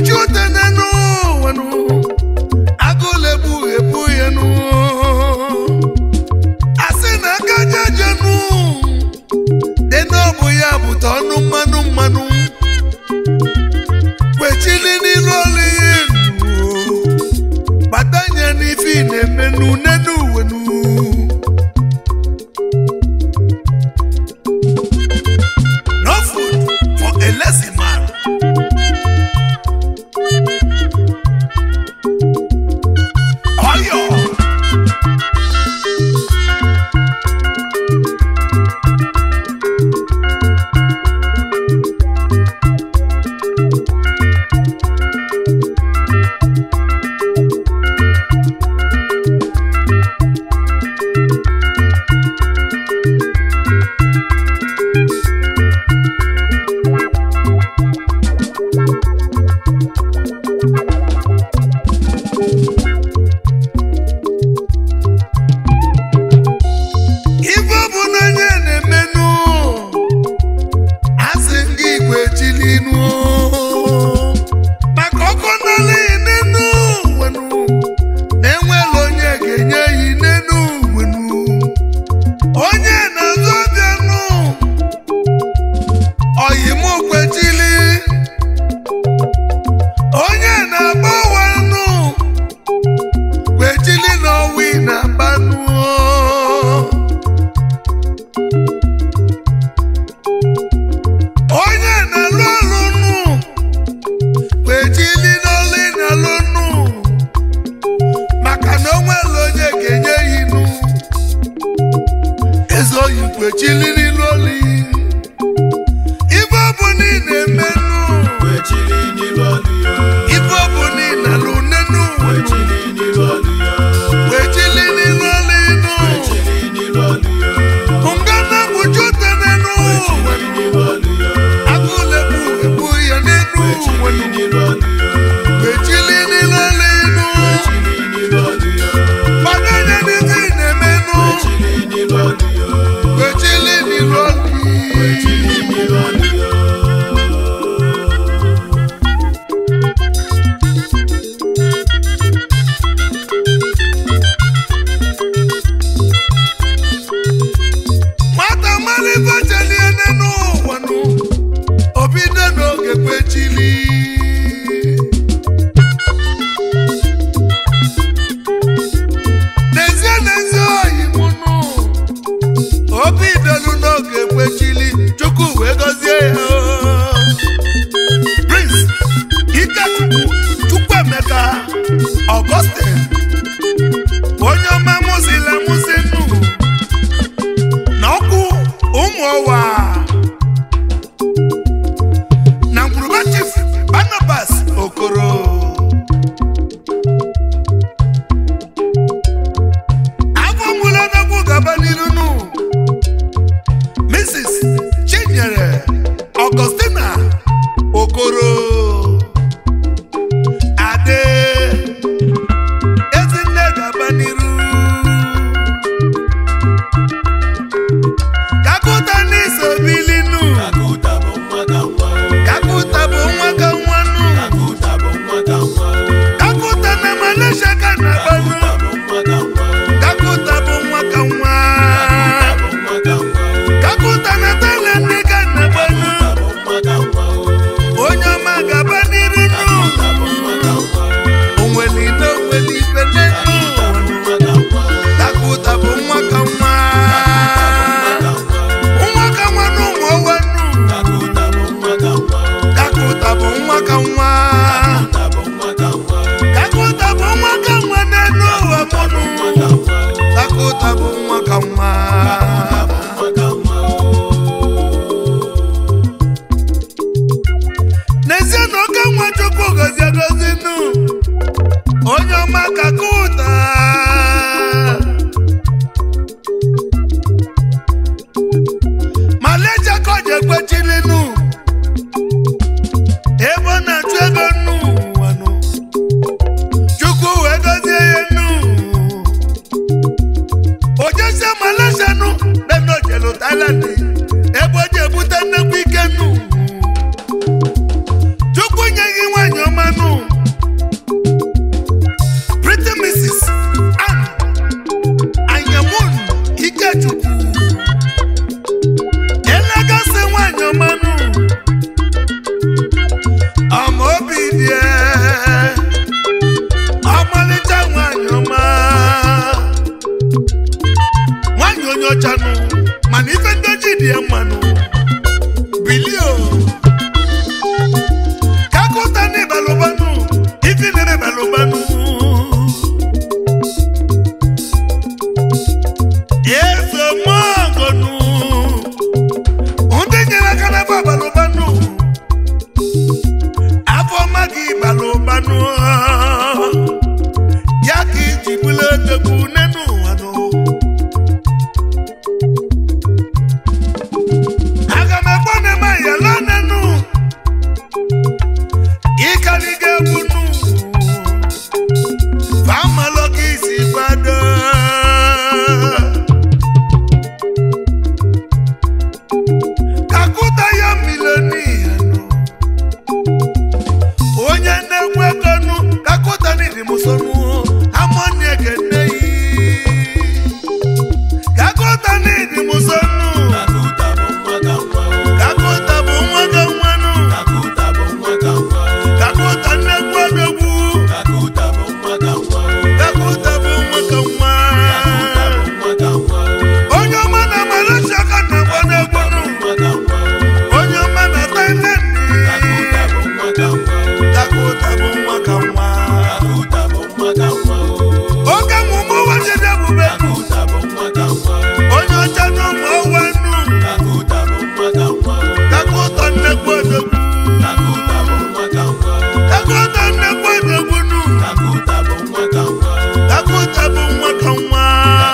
kpuchi ute n'enu wenu agụlegbu ebu ya nu asị na aka jejenu dị n'ọbụ ya bụta ọnụ mmanụ mmanụ kwechili n'ilu ọlụ ya enu batanye n'ife ị na-emenu n'enu wenu no food for a lazy man Oyo. ife ọ bụ n'onye na-emenụ asị ndị igwe chilinu maka ọkụ n'ala n'enu wenu na-enwela onye ga-enye ya n'enu wenu onye na-azụ ọbịanụ oyimkwechili onye na-agba wanụ kwechili na ọwi na-agbanụ onye na-alụ ọlụ nụ kwechili n'ọlụ ị na-alụ nụ maka na onwere onye ga-enye ya inu eze oyi kwechili n'ilu ọlụ ife ọ bụ na ị na-eme nụ Kwechili n'ilu ọlụ ya. ife ọ bụ na ị na-alụ nenu Kwechili n'ilu ọlụ ya. kwechili n'ilu ọlụ inu Kwechili n'ilu ọlụ ya. ngana kpuchi ute nenu Kwechili n'ilu ọlụ ya. agụlegbu ebu ya nenu Kwechili n'ilu ọlụ ya. kwechili n'ilu ọlụ inu Kwechili n'ilu ọlụ ya. Gbadanye n'ife ị na-emenụ Kwechili n'ilu ọlụ ya. kwechili n'ilu ọlụ Kwechili n'ilu ọlụ ya. nwata mara ife chelie n'enu ụwa nụ obido n'oge kwechili n'ezie n'ezie oyi mụ nụ obidolu n'oge kwechili chukwu wee gọzie ya prince ikechukwu chukwuemeka augustin onye ọma mụzila mụzi nnu na ọkụ ụmụ ọwa na ngwuruba chief barnabas okoro afọ mgbula n'ọkụ gaba n'iru nụ mrs chinyere augustina okoro ade ezinne gaba n'iru kakuta n'iso bilinu Kakuta bụ nwa ka nwa o. kakuta bụ nwa ka nwa nụ Kakuta bụ nwa ka nwa o. kakuta na malaysia ka na banụ Kakuta bụ nwa ka nwa o. kakuta bụ nwa ka nwa Kakuta bụ nwa ka nwa o. kakuta na thailand ka na banụ Kakuta bụ nwa ka nwa o. onye ọma gaba n'iru nụ Kakuta bụ nwa ka nwa o. onweli na onweli ife n'enu Kakuta bụ nwa ka nwa o. takuta bụ nwa ka nwa nwa ka nwa n'ụmụ ọwa nụ Kakuta bụ nwa ka nwa o. kakuta bụ nwa ka nwa Kakuta bụ nwa ka nwa o. kakuta bụ nwa ka nwa n'enu ụwa mụnụ Nwa ka nwa o. kakuta bụ nwa ka nwa n'ezie na oke nwa chukwu gozi egozi nụ onye ọma kakuta maleja ka ọ ji ekwechili nụ ebe ọ na-achụ ego nụ ụwa nụ chukwu wee gozie ya nụ ojesie malaysia nụ nene ojelu thailand ebe o ji ebute nnekwu ike nụ chukwu nye gị nwanyị ọma balụbanụ ife na-eme balụbanụ ezemọgọnụ ndị nyere aka n'afọ balụbanụ afọ ọma gị balụbanụ ya ka iji bụla odogwu n'enu ụwa nụ aga m ekwe na eme yala n'enu ịkarịga egwu nụ famalụ ka isi kwado kakụta ya milonia nụ onye na-enwe ego nụ kakụta n'idi musonu amoni ekene yi kakụta n'idi musonu kakụta bụ nwa ga nwanụ kakụta nnekwu odogwu kakụta bụ nwa ga nwa onye ọma na malaysia ka na-agba n'egwu nụ onye ọma na thailand kakụta bụ nwa ka nwa oge mụmụ ụwa jide ebube nụ onye ọcha na ụmụ ọwa nụ kakụta nnekwu odogwu kakụta nnekwu odogwu nụ kakụta bụ nwa ka nwa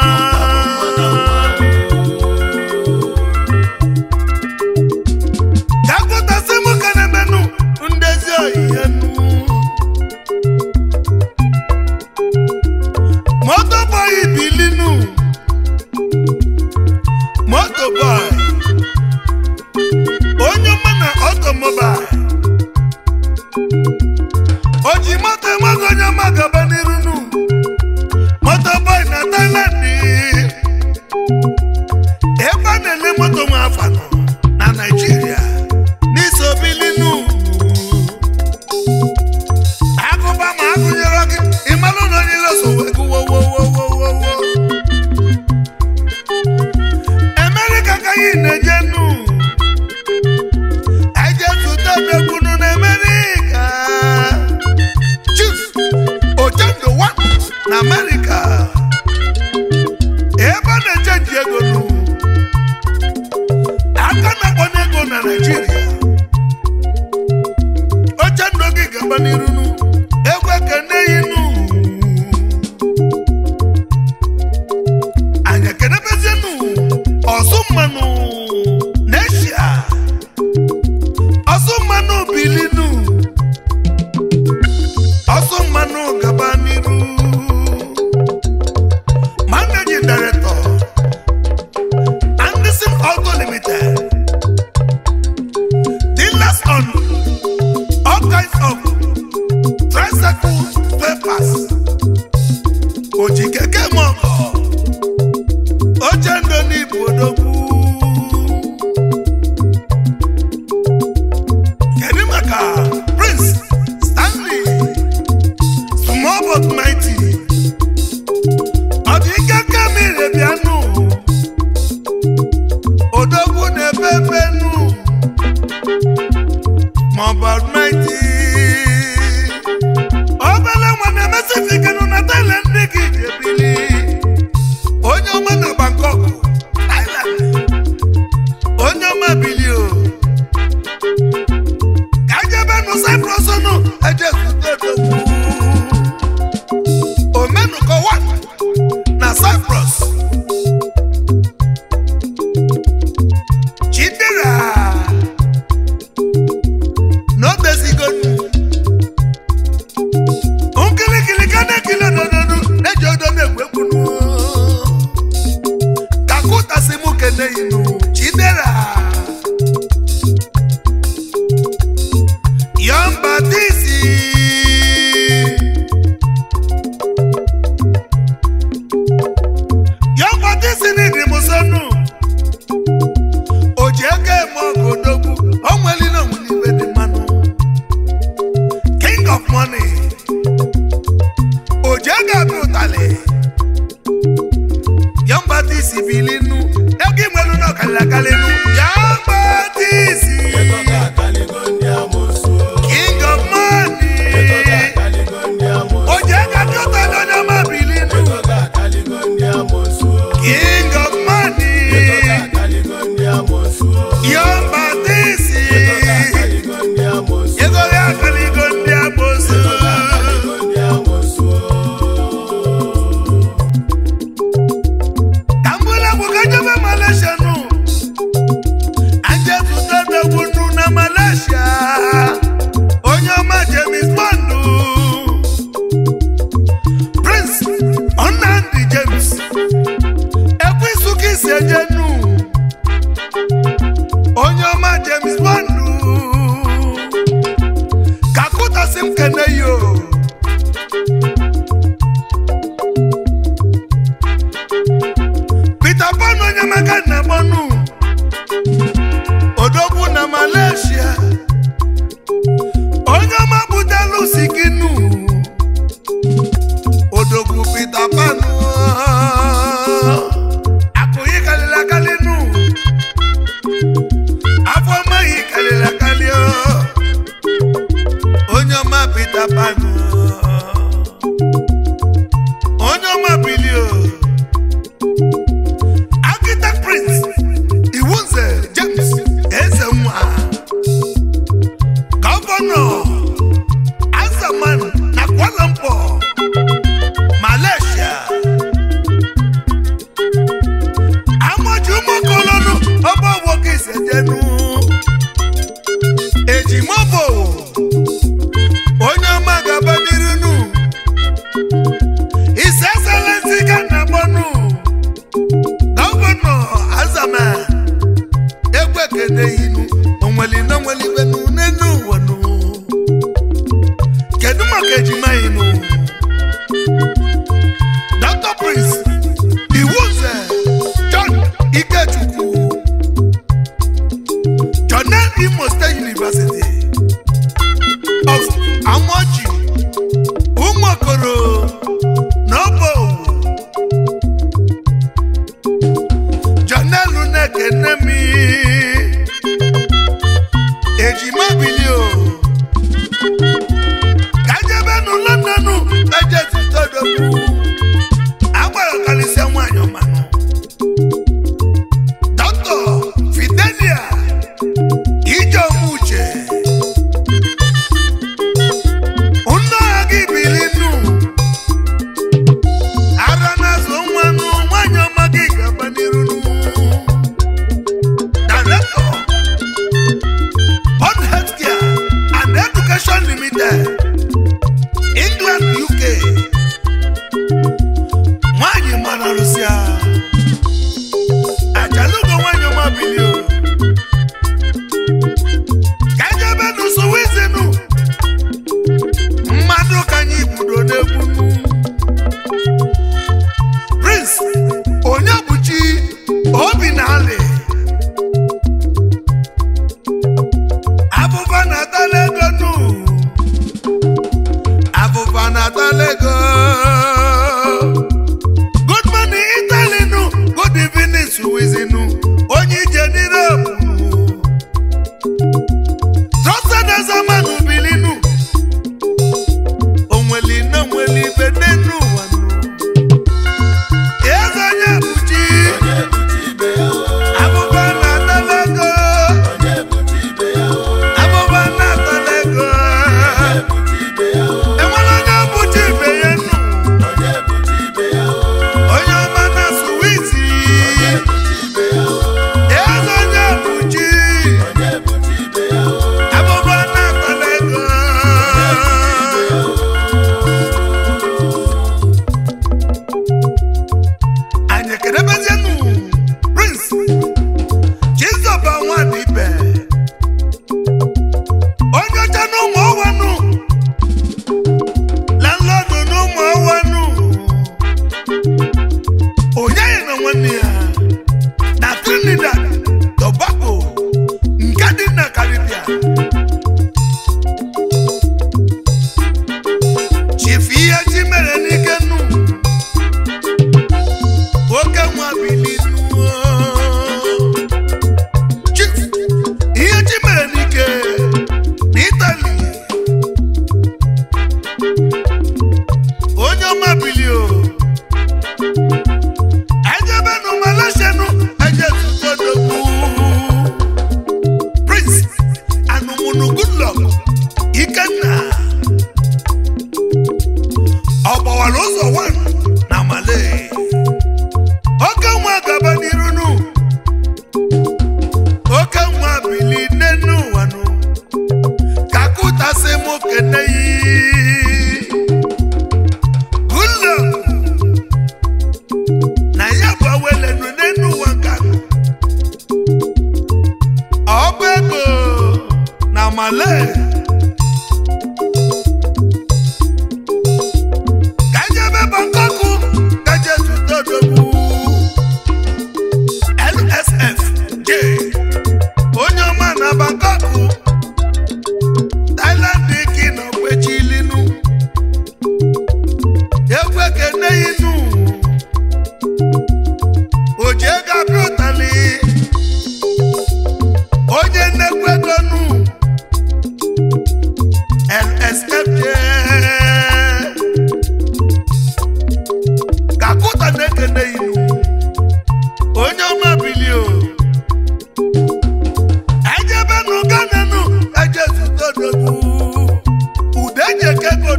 kakụta sị mụ ka na-emenụ ndezi oyihe nụ moto boy bilinu moto boy onye ọma na ọtọmọbail o ji moto enweghị onye ọma gaba n'iru nụ moto boy na Thailand ebe a na-ele moto nwa afa nọ na Naịjirịa n'iso bilinu agụba ma agụnyere gị ịmalụ na onye iloso wee gụwowowowowo Amerịka ka anyị na-eje nụ anyị je zụta odegbunu na Amerịka Chief Ojendo wa na Amerịka ebe a na-eje nji ego nụ aka na-akpọ n'ego na Naịjirịa Ochendo gị gaba n'iru nụ egwu ekene yi nụ anyị ekenebezienụ ọsụ mmanụ n'eshia ọsụ mmanụ bilinu ọsụ mmanụ gaba n'iru managing director Anderson Auto Limited dealers on all kinds of tricycle spare parts oji keke mọgọ oche ndo n'ibu odogwu kedu maka prince stanley small but mighty ọ dị ike kamire bịanụ odogwu na-ebe ebe nụ maọbụ mighty obele nwa na-emesifikenụ na Thailand ndị gị ji ebili onye ọma na Bangkok Thailand onye ọma bili o ka jebenụ Cyprus nụ ejezute odogwu omenụkọwa na Cyprus chidera n'obezigonu nkilikili ka na-ekili odododu na-eji odo na-egwu egwu nụ kakụtasi mụ keneyinu chidera yombatisi yombatisi n'idi musonu oji ego eme ọgụ odogwu o nwelile onwere ibe dị mmanụ king of money oji ego abịa ụtalị yombatisi bilinu ego imelu na ọkalịla akalịnu yombatisi king of money Peter Pan onye maka na gbọnụ odogwu na Malaysia onye ọma butelu sikinu odogwu Peter Pan akụghị kalịla kalịnụ afọ maghị kalịla kalị onye ọma Peter Pan onye ọma bilio architect prince iwunze james eze nwa gọvanọ azaman na Kuala Lumpur malaysia amaji ụmụkolonu ọba nwoke isedenu ejimobo onye ọma gaba n'irunu His Excellency Ghana Bonu Gọvanọ Azama Ekwekene inu onweli na onweli benu n'enu ụwanụ Kedu maka ejima inu Dr. Prince Iwuze John Ikechukwu Jonel Imo State University of Amoji Umokoro n'ọbọ janelu na-ekene m ejima bili o kajebenu londonu ejetitodogwu agbara kalisia nwanyị ọmanụ dọkịta fidelia ijeomuche nne ọha gị bili nnu ara na-azụ nwanụ nwanyị ọma gị gaba n'iru Director Bond Healthcare and Education Limited England UK nwanyị mara Russia ajalugo nwanyị ọma bilio kajebe n'usowizinu mmadụ ka anyị budo n'egwu prince onye bụchi obi na alị abụba na-atala ego nụ abụba na-atala ego good morning italy nụ good evening suwizinu onye ije n'Europe nụ trusted ezemanụ bilinu onweli na onweli ibe n'enu ụwa nụ eze onye bụchi abụba na-atala ego abụba na-atala ego enwere onye bụchi ibe ya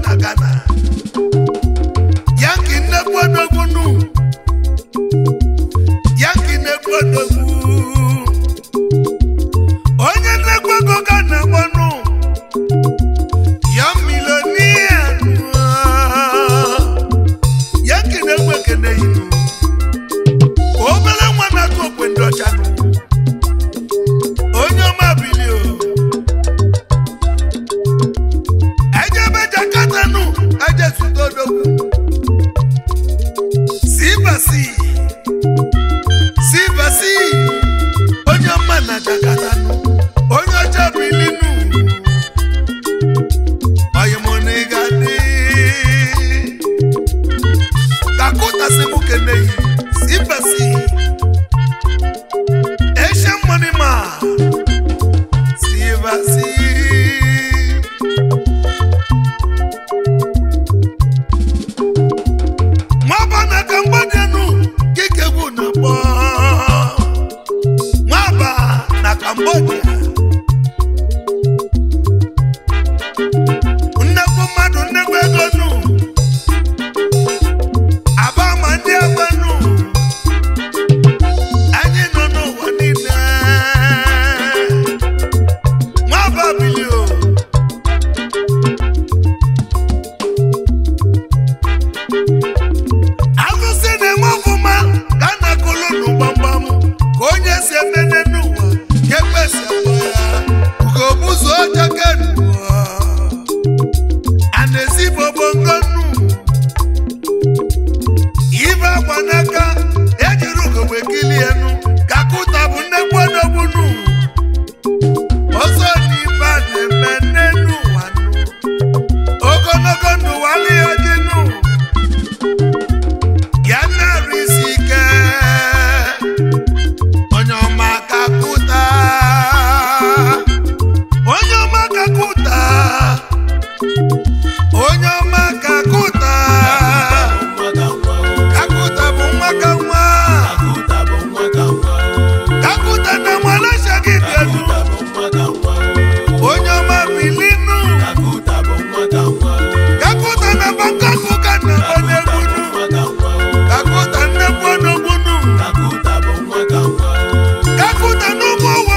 na ghana yanki nnekwu odogwu nu yanki nnekwu odogwu onye nnekwu ego ghana gbọnụ ya milonia yanki nnekwu ekene yinu obere nwa na-atụ okwe ndị ọcha nụ onye ọma bilio ejebe jakata nụ eje zute odogwu sibasi sibasi onye ọma na jakata nụ onye ọcha bili nụ oyimoniga dị kakụtasị mụ keneyi sibasi Asian money man. Silver sea. Nwaba na Cambodia nu kike bụ na kpọ. Nwaba na Cambodia. Nnekwu mmadụ nnekwu ego nu. Aba ma ndị agba nu. anyị nọ n'ụwa niile nwa babili o agụsị na-enwe ọfụma ka a na-akụlụ nụ gbamgbam ka onye si emene n'ụwa ka ekpesi akpọ ya ugobuzu ọcha kenuwa a na-esi bobongo nnu ibe agba n'aka ejiri ugogbe kilie enu ka kụta bụ nnekwu odogbunu ọzọ n'ibe a na-eme n'enu ụwa nụ ogologo ndụ wali oji nụ ya na-arụ isi ike onye ọma ka kụta onye ọma ka kụta onye ọma ka kụta kakuta bụ nwa ka nwa kakuta na malaysia gị bịanụ onye ọma bilinu kakuta na bangkok ka na onegbunu kakuta nnekwu onogbunu kakuta na ụmụ